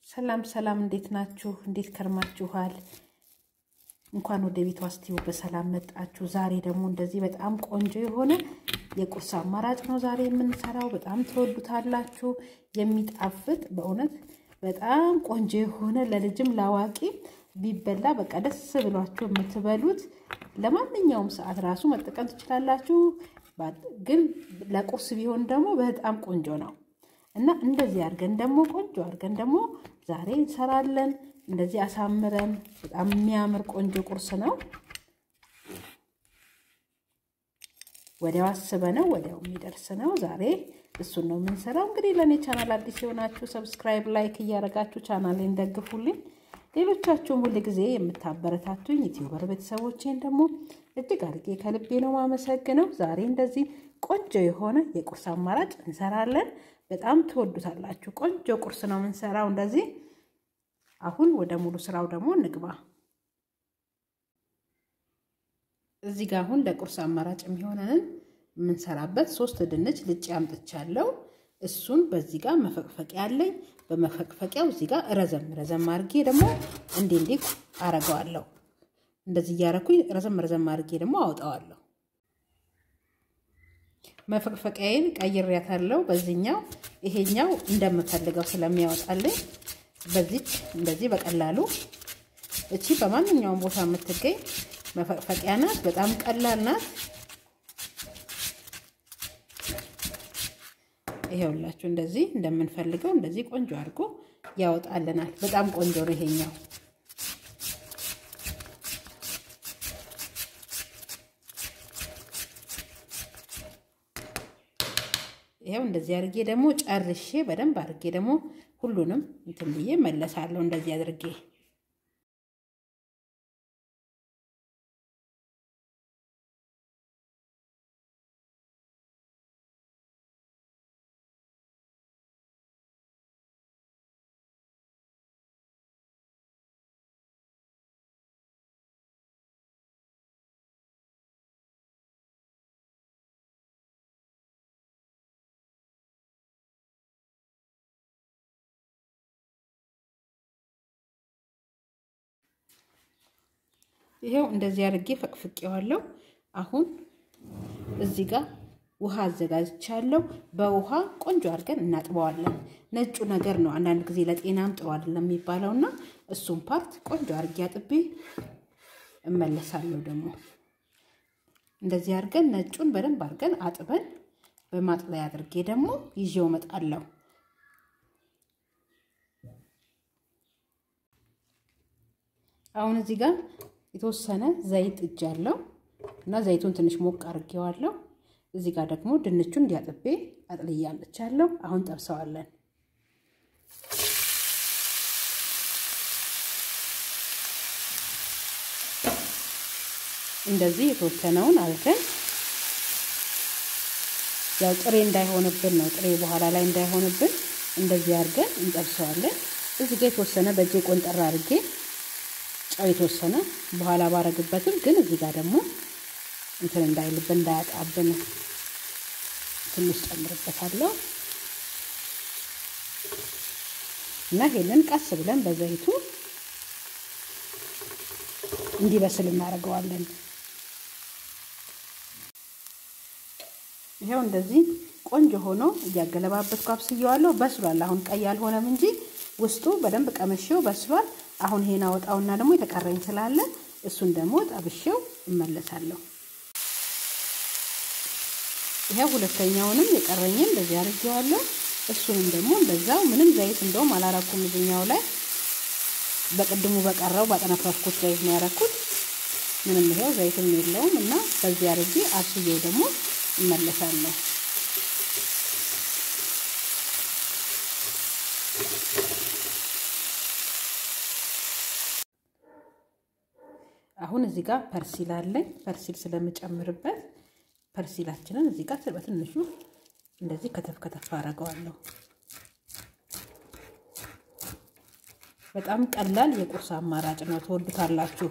ሰላም ሰላም፣ እንዴት ናችሁ? እንዴት ከርማችኋል? እንኳን ወደ ቤቷ ስቲው በሰላም መጣችሁ። ዛሬ ደግሞ እንደዚህ በጣም ቆንጆ የሆነ የቁርስ አማራጭ ነው ዛሬ የምንሰራው። በጣም ትወዱታላችሁ። የሚጣፍጥ በእውነት በጣም ቆንጆ የሆነ ለልጅም ለአዋቂ ቢበላ በቃ ደስ ብሏችሁ የምትበሉት ለማንኛውም ሰዓት ራሱ መጠቀም ትችላላችሁ። ግን ለቁርስ ቢሆን ደግሞ በጣም ቆንጆ ነው እና እንደዚህ አድርገን ደግሞ ቆንጆ አድርገን ደግሞ ዛሬ እንሰራለን። እንደዚህ አሳምረን በጣም የሚያምር ቆንጆ ቁርስ ነው። ወዲያው አስበነው ወዲያው የሚደርስ ነው። ዛሬ እሱን ነው የምንሰራው። እንግዲህ ለእኔ ቻናል አዲስ የሆናችሁ ሰብስክራይብ፣ ላይክ እያደረጋችሁ ቻናሌን ደግፉልኝ። ሌሎቻችሁም ሁል ጊዜ የምታበረታቱኝ ዩቲዩበር ቤተሰቦቼን ደግሞ እጅግ አድርጌ ከልቤ ነው ማመሰግነው። ዛሬ እንደዚህ ቆንጆ የሆነ የቁርስ አማራጭ እንሰራለን። በጣም ትወዱታላችሁ። ቆንጆ ቁርስ ነው የምንሰራው እንደዚህ። አሁን ወደ ሙሉ ስራው ደግሞ እንግባ። እዚህ ጋር አሁን ለቁርስ አማራጭ የሚሆነንን የምንሰራበት ሶስት ድንች ልጬ አምጥቻለሁ። እሱን በዚህ ጋር መፈቅፈቂያ አለኝ። በመፈቅፈቂያው እዚህ ጋር ረዘም ረዘም አድርጌ ደግሞ እንዴ እንዴ አረገዋለሁ። እንደዚህ እያረኩኝ ረዘም ረዘም አድርጌ ደግሞ አወጣዋለሁ። መፈቅፈቂያዬን ቀይሬያታለሁ። በዚህኛው ይሄኛው እንደምፈልገው ስለሚያወጣልኝ በዚች እንደዚህ በቀላሉ እቺ በማንኛውም ቦታ የምትገኝ መፈቅፈቂያ ናት። በጣም ቀላል ናት። ይሄውላችሁ እንደዚህ እንደምንፈልገው እንደዚህ ቆንጆ አድርጎ ያወጣልናል። በጣም ቆንጆ ነው ይሄኛው። ይሄው እንደዚህ አድርጌ ደግሞ ጨርሼ በደንብ አድርጌ ደግሞ ሁሉንም እንትን ብዬ መለሳለሁ። እንደዚህ አድርጌ ይሄው እንደዚህ አድርጌ ፈቅፍቄዋለሁ። አሁን እዚህ ጋር ውሃ አዘጋጅቻለሁ። በውሃ ቆንጆ አድርገን እናጥበዋለን። ነጩ ነገር ነው አንዳንድ ጊዜ ለጤናም ጥሩ አይደለም የሚባለው እና እሱም ፓርት ቆንጆ አድርጌ አጥቤ እመለሳለሁ። ደግሞ እንደዚህ አድርገን ነጩን በደንብ አድርገን አጥበን በማጥለያ አድርጌ ደግሞ ይዤው እመጣለሁ። አሁን እዚህ ጋር የተወሰነ ዘይት እጃለሁ እና ዘይቱን ትንሽ ሞቅ አድርጌዋለሁ። እዚህ ጋር ደግሞ ድንቹን እንዲያጥቤ አጥልያለቻለሁ። አሁን ጠብሰዋለን። እንደዚህ የተወሰነውን አድርገን ያው ጥሬ እንዳይሆንብን ነው፣ ጥሬ በኋላ ላይ እንዳይሆንብን እንደዚህ አድርገን እንጠብሰዋለን። እዚህ ጋር የተወሰነ በእጄ ቆንጠራ አድርጌ ጨው የተወሰነ በኋላ ባረግበትም ግን እዚህ ጋር ደግሞ እንትን እንዳይልብን እንዳያጣብን ትንሽ ጨምርበታለሁ እና ይሄንን ቀስ ብለን በዘይቱ እንዲበስል እናደርገዋለን። ይኸው እንደዚህ ቆንጆ ሆኖ እያገለባበትኩ አብስየዋለሁ። በስሏል። አሁን ቀይ አልሆነም እንጂ ውስጡ በደንብ ቀመሼው በስሏል። አሁን ይሄን አወጣውና ደግሞ የተቀረኝ ስላለ እሱን ደግሞ ጠብሼው እመለሳለሁ። ይሄው ሁለተኛውንም የቀረኝን እንደዚህ አድርጌዋለሁ። እሱንም ደግሞ እንደዛው ምንም ዘይት እንደውም አላረኩም። እዚኛው ላይ በቅድሙ በቀረው ባጠነፈርኩት ዘይት ነው ያረኩት። ምንም ይሄው ዘይትም የለውም እና በዚህ አድርጌ አብስዬው ደግሞ እመለሳለሁ። አሁን እዚህ ጋር ፐርሲል አለኝ። ፐርሲል ስለምጨምርበት ፐርሲላችንን እዚህ ጋር በትንሹ እንደዚህ ከተፍ ከተፍ አደርገዋለሁ። በጣም ቀላል የቁርስ አማራጭ ነው። ትወዱታላችሁ።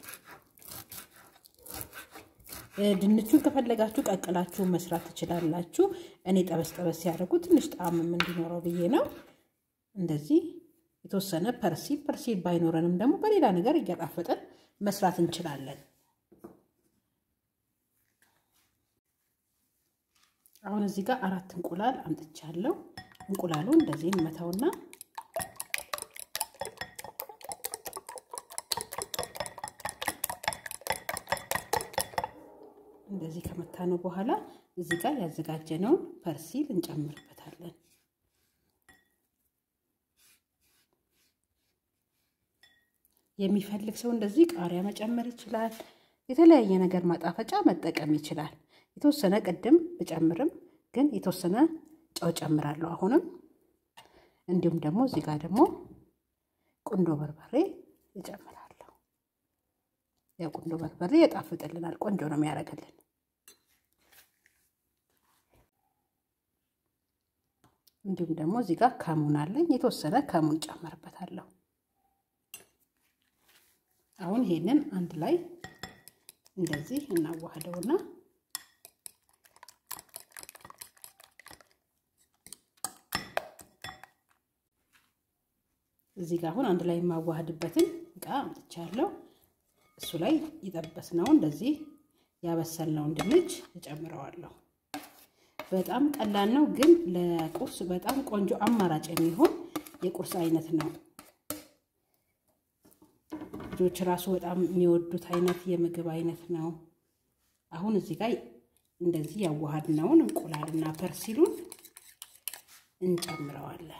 ድንቹን ከፈለጋችሁ ቀቅላችሁ መስራት ትችላላችሁ። እኔ ጠበስ ጠበስ ያደረጉ ትንሽ ጣዕምም እንዲኖረው ብዬ ነው። እንደዚህ የተወሰነ ፐርሲል ፐርሲል ባይኖረንም ደግሞ በሌላ ነገር እያጣፈጠን መስራት እንችላለን። አሁን እዚህ ጋር አራት እንቁላል አምጥቻለሁ። እንቁላሉ እንደዚህ እንመታውና እንደዚህ ከመታነው በኋላ እዚህ ጋር ያዘጋጀነውን ፐርሲል እንጨምርበታለን። የሚፈልግ ሰው እንደዚህ ቃሪያ መጨመር ይችላል። የተለያየ ነገር ማጣፈጫ መጠቀም ይችላል። የተወሰነ ቅድም ብጨምርም ግን የተወሰነ ጨው ጨምራለሁ አሁንም። እንዲሁም ደግሞ እዚህ ጋር ደግሞ ቁንዶ በርበሬ እጨምራለሁ። ያው ቁንዶ በርበሬ ያጣፍጥልናል፣ ቆንጆ ነው የሚያደርግልን። እንዲሁም ደግሞ እዚህ ጋር ከሙን አለኝ፣ የተወሰነ ከሙን ጨምርበታለሁ። አሁን ይሄንን አንድ ላይ እንደዚህ እናዋህደውና እዚህ ጋር አሁን አንድ ላይ የማዋህድበትን እቃ አምጥቻለሁ። እሱ ላይ የጠበስነው እንደዚህ ያበሰልነውን ድንች እጨምረዋለሁ። በጣም ቀላል ነው፣ ግን ለቁርስ በጣም ቆንጆ አማራጭ የሚሆን የቁርስ አይነት ነው። ልጆች ራሱ በጣም የሚወዱት አይነት የምግብ አይነት ነው። አሁን እዚህ ጋር እንደዚህ ያዋሃድነውን እንቁላልና ፐርሲሉን እንጨምረዋለን።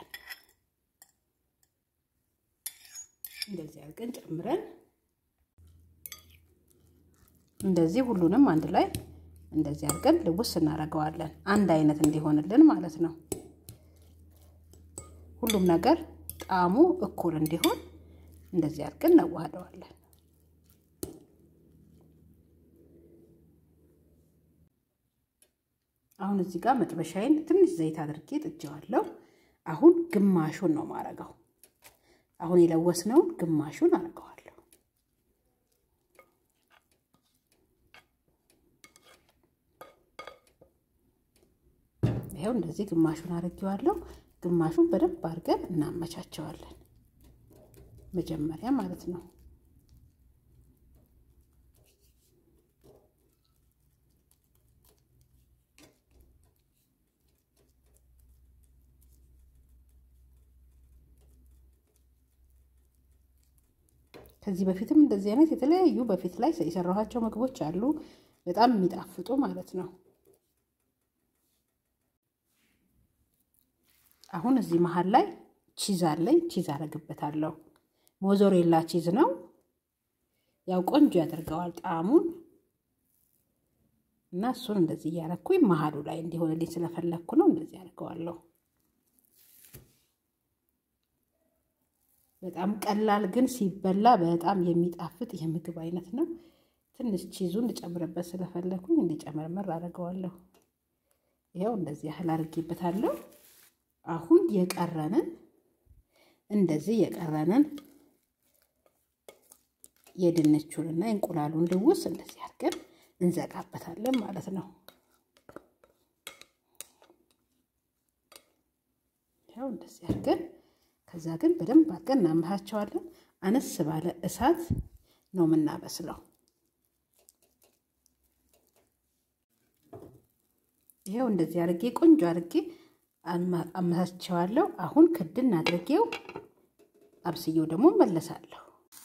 እንደዚህ አድርገን ጨምረን እንደዚህ ሁሉንም አንድ ላይ እንደዚህ አድርገን ልውስ እናደርገዋለን። አንድ አይነት እንዲሆንልን ማለት ነው። ሁሉም ነገር ጣዕሙ እኩል እንዲሆን እንደዚህ አድርገን እናዋህደዋለን። አሁን እዚህ ጋር መጥበሻዬን ትንሽ ዘይት አድርጌ ጥጄዋለሁ። አሁን ግማሹን ነው ማረገው። አሁን የለወስነውን ግማሹን አድርገዋለሁ። ይኸው እንደዚህ ግማሹን አድርጌዋለሁ። ግማሹን በደንብ አድርገን እናመቻቸዋለን። መጀመሪያ ማለት ነው። ከዚህ በፊትም እንደዚህ አይነት የተለያዩ በፊት ላይ የሰራኋቸው ምግቦች አሉ፣ በጣም የሚጣፍጡ ማለት ነው። አሁን እዚህ መሀል ላይ ቺዝ አለኝ። ቺዝ አደርግበታለሁ። ሞዞሬላ ቺዝ ነው። ያው ቆንጆ ያደርገዋል ጣዕሙን እና እሱን እንደዚህ እያረኩኝ መሀሉ ላይ እንዲሆንልኝ ስለፈለግኩ ነው እንደዚህ አድርገዋለሁ። በጣም ቀላል ግን ሲበላ በጣም የሚጣፍጥ የምግብ አይነት ነው። ትንሽ ቺዙን ልጨምርበት ስለፈለግኩኝ እንዲጨመርመር አድርገዋለሁ። ይኸው እንደዚህ ያህል አድርጌበታለሁ። አሁን የቀረንን እንደዚህ የቀረንን የድንቹንና የእንቁላሉን ልውስ እንደዚህ አድርገን እንዘጋበታለን ማለት ነው። ያው እንደዚህ አድርገን ከዛ ግን በደንብ አድርገን እናመሳቸዋለን። አነስ ባለ እሳት ነው የምናበስለው። ይኸው እንደዚህ አድርጌ ቆንጆ አድርጌ አመሳቸዋለሁ። አሁን ክድን አድርጌው አብስዬው ደግሞ መለሳለሁ።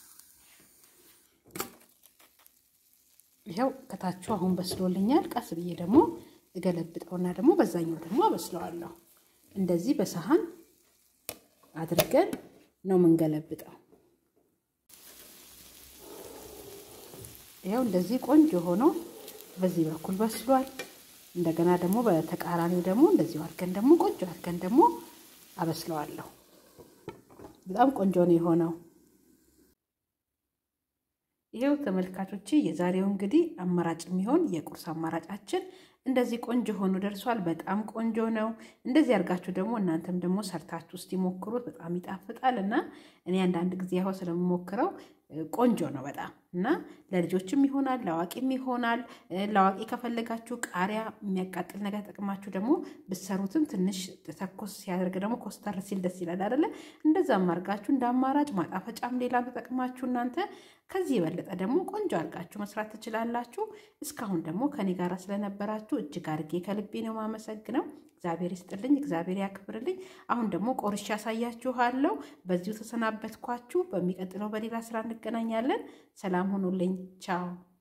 ይኸው ከታቹ አሁን በስሎልኛል። ቀስ ብዬ ደግሞ እገለብጠውና ደግሞ በዛኛው ደግሞ አበስለዋለሁ። እንደዚህ በሰሃን አድርገን ነው የምንገለብጠው። ይኸው እንደዚህ ቆንጆ ሆኖ በዚህ በኩል በስሏል። እንደገና ደግሞ በተቃራኒው ደግሞ እንደዚሁ አድርገን ደግሞ ቆንጆ አድርገን ደግሞ አበስለዋለሁ። በጣም ቆንጆ ነው የሆነው። ይሄው ተመልካቾቼ የዛሬው እንግዲህ አማራጭ የሚሆን የቁርስ አማራጫችን እንደዚህ ቆንጆ ሆኖ ደርሷል። በጣም ቆንጆ ነው። እንደዚህ አድርጋችሁ ደግሞ እናንተም ደግሞ ሰርታችሁ ውስጥ ይሞክሩት። በጣም ይጣፍጣል እና እኔ አንዳንድ ጊዜ ያው ስለምሞክረው ቆንጆ ነው በጣም እና ለልጆችም ይሆናል፣ ለአዋቂም ይሆናል። ለአዋቂ ከፈለጋችሁ ቃሪያ የሚያቃጥል ነገር ጠቅማችሁ ደግሞ ብትሰሩትም ትንሽ ተኮስ ሲያደርግ ደግሞ ኮስተር ሲል ደስ ይላል አይደለ? እንደዛም አድርጋችሁ እንደ አማራጭ ማጣፈጫም ሌላ ተጠቅማችሁ እናንተ ከዚህ የበለጠ ደግሞ ቆንጆ አድርጋችሁ መስራት ትችላላችሁ። እስካሁን ደግሞ ከኔ ጋር ስለነበራችሁ እጅግ አድርጌ ከልቤ ነው ማመሰግነው። እግዚአብሔር ይስጥልኝ፣ እግዚአብሔር ያክብርልኝ። አሁን ደግሞ ቆርሼ ያሳያችኋለሁ። በዚሁ ተሰናበትኳችሁ። በሚቀጥለው በሌላ ስራ እንገናኛለን። ሰላም ሁኑልኝ። ቻው